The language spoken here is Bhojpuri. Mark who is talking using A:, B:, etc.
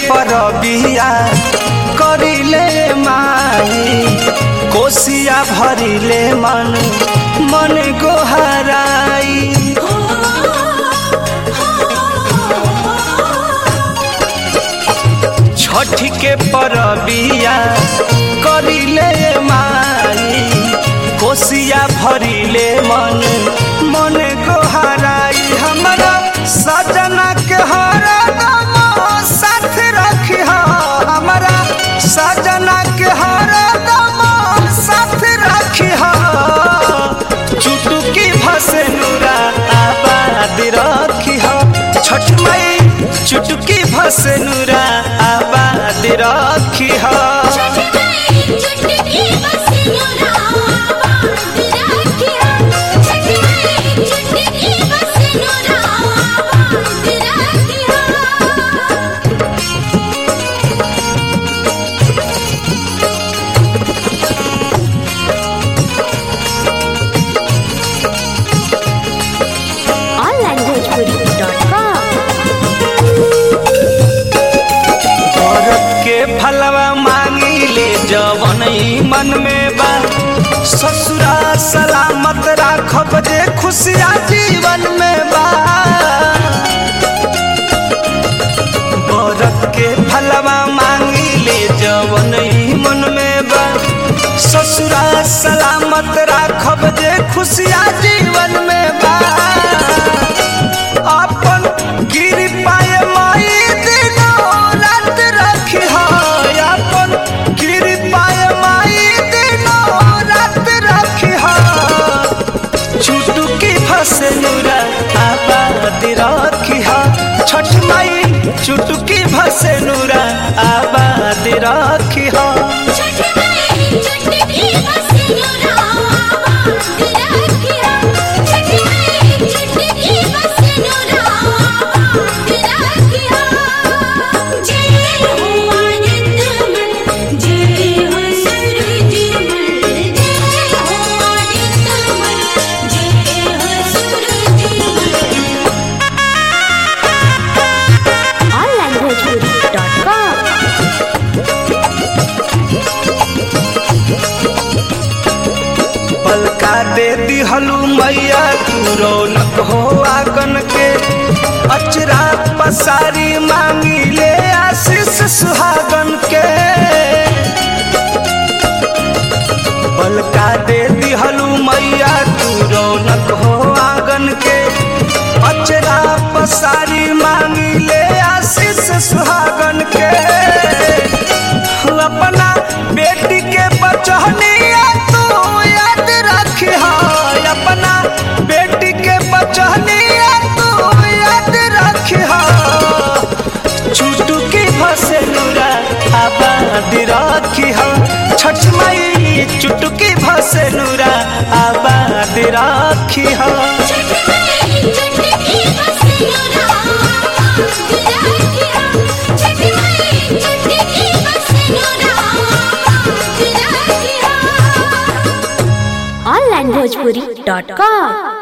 A: परबिया करिले माई कोसिया भरिले मन मन गोहराई छठ के परबिया करिले माई कोसिया भरिले मन मन गोहराई हमरा सजना के हरदम साथ रखी हमरा सजना के हरदम साथ रखी चुटुकी भसे नूरा आबाद रखी छठ मई चुटुकी भसे नूरा आबाद रखी औरत के फलवा मांगी ले जवन ई मन में बा ससुरा सलामत राखब जे खुशिया जीवन में बा औरत के फलवा मांगी ले जवन ई मन में बा ससुरा सलामत राखब जे खुशिया जीवन में बा अपन गिर पाए माई दिनो रात रखी अपन गिर पाए माई दिनो रात रखी चुटुकी फसे नूरा आबाद रखी छठ माई चुटुकी फसे नूरा आबाद रखी पलका दे दिहलू मैया तू रौनक हो आगन के अचरा पसारी मांगी ले आशीष सुहागन के पलका दे दिहलू मैया तू रौनक हो आंगन के अचरा पसारी मांगी ले आशीष सुहागन के अपना बेटी के बचहनिया तू याद रखी अपना बेटी के बचहनिया तू याद रखी चुटुकी भसे नूरा आबाद रखी छठ मई चुटुकी भसे नूरा आबाद रखी
B: onlinebhojpuri.com